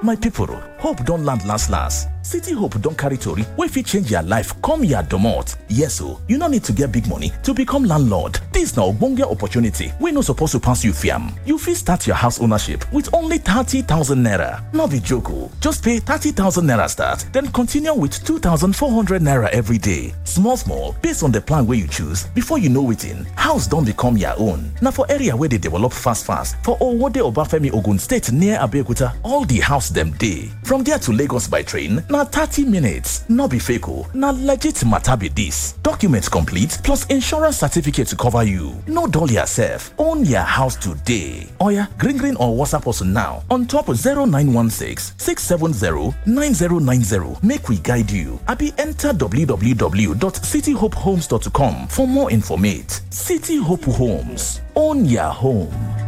My people, hope don land last last. City Hope don carry tori wey fit change your life come your domot. Yes o, you no need to get big money to become landlord. Dis na ogbonge opportunity wey no suppose to pass you fiam. You fit start your house ownership with only 30,000 naira. No be joke o. Just pay 30,000 naira start, then continue with 2,400 naira every day. Small small, based on the plan wey you choose, before you know wetin, house don become your own. Na for area wey dey develop fast fast for Owode Obafemi Ogun State near Abeokuta, all the house dem dey. From there to Lagos by train, na 30 minutes. No be fake o, na legit matter be dis. Documents complete plus insurance certificate to cover you. No dull yourself, own your house today. Oya, green green or WhatsApp us now on top 0916 670 9090 make we guide you. Abi enter www.cityhopehomes.com for more informate. City Hope Homes, own your home.